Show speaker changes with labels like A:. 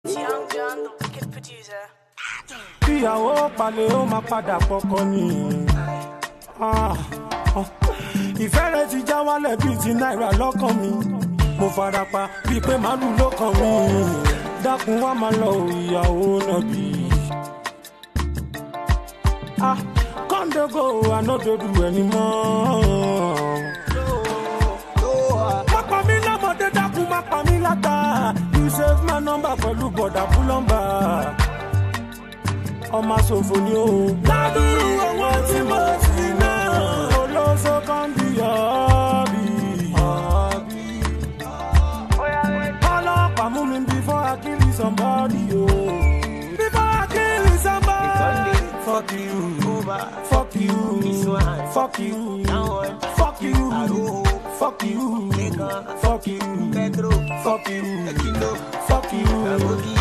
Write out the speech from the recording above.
A: Young John, the wicked producer.
B: ìyàwó palẹ̀ ó máa padà pọkọ ni. Ah, ah. ìfẹ́ rẹ ti já wálẹ̀ bíi ti náírà lọ́kàn mi. mo fara pa bíi pé màálù ló kàn mí. dákun wá máa lọ o, ìyàwó náà bí. Ah, kọ́ńdógò ànádòdù ẹni mọ́. má pa mí lọ́mọdé dákun má pa mí látà. you save my number pẹ̀lú bọ̀dà búlọ́mbà ọmọ ṣòfò ni o. ládùúrú owó tí mo ti ná. olóso kan bí ọ̀bì. ọlọ́pàá mú mi before I kill somebody o. before I kill somebody. fuck you. fuck you. fuck you. fuck you. fuck you. fuck you. fuck you. fuck you.